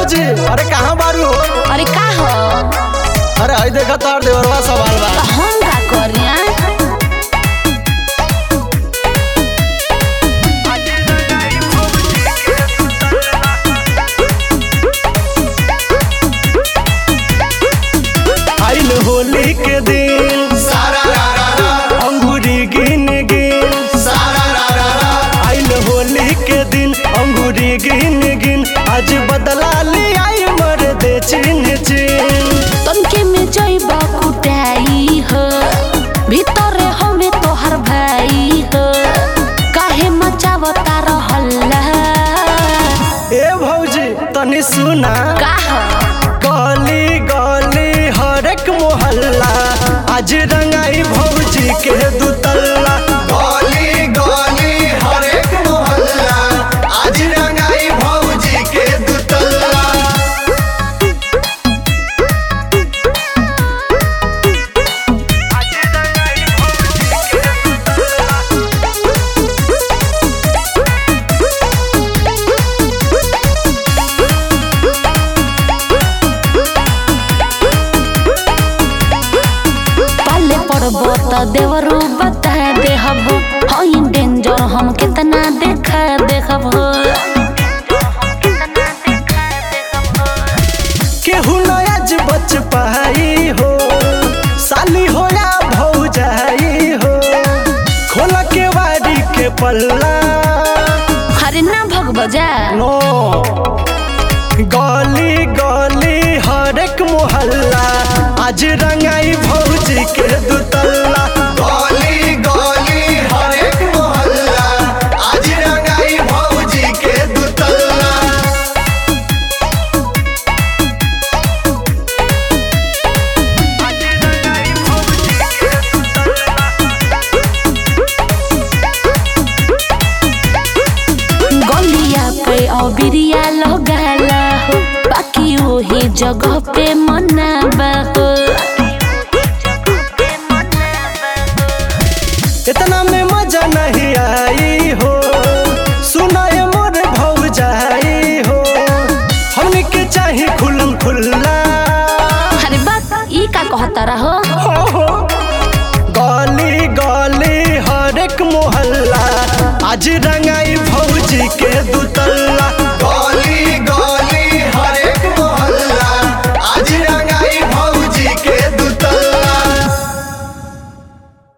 भौजी अरे कहाँ बारू हो अरे का हो अरे हई देखा तार देवरवा सवाल बा तो हम का करिया आइल होली के दिन अंगूरी गिन गिन आइल होली के दिन अंगूरी गिन गिन आज बदला ले आई मर दे चिन्ह चिन्ह तनके में जइब कुटाई हो भीतरे हमें तोहर भाई हो काहे मचावता रहल्ला ए भौजी तनी सुना का हो गली गली हर एक मोहल्ला आज रंगाई भौजी के दुतल्ला गली गली हर एक मोहल्ला आज रंगाई भौजी के दुतल्ला पाले पड़बो त देवरू बता देहब हई डेंजर हम कितना देखा देखब केहू नयाज बच पाई हो साली हो या भौजाई हो खोल के वारी के पल्ला हरे ना भग बजा नो गली गली हर एक मोहल्ला आज रंगाई भौजी के दुतल्ला गली गली हर एक मोहल्ला आज रंगाई भौजी के दुतल्ला गलिया पे अबिरिया लगाला हो बाकी वही जगह पे मनाबा हो इतना में मजा नहीं आई हो सुनाए मोर भौजाई हो हमने के चाही खुलम खुल्ला अरे बात ई का कहता रहो हो हो गली गली हर एक मोहल्ला आज रंगाई भौजी के दुतल्ला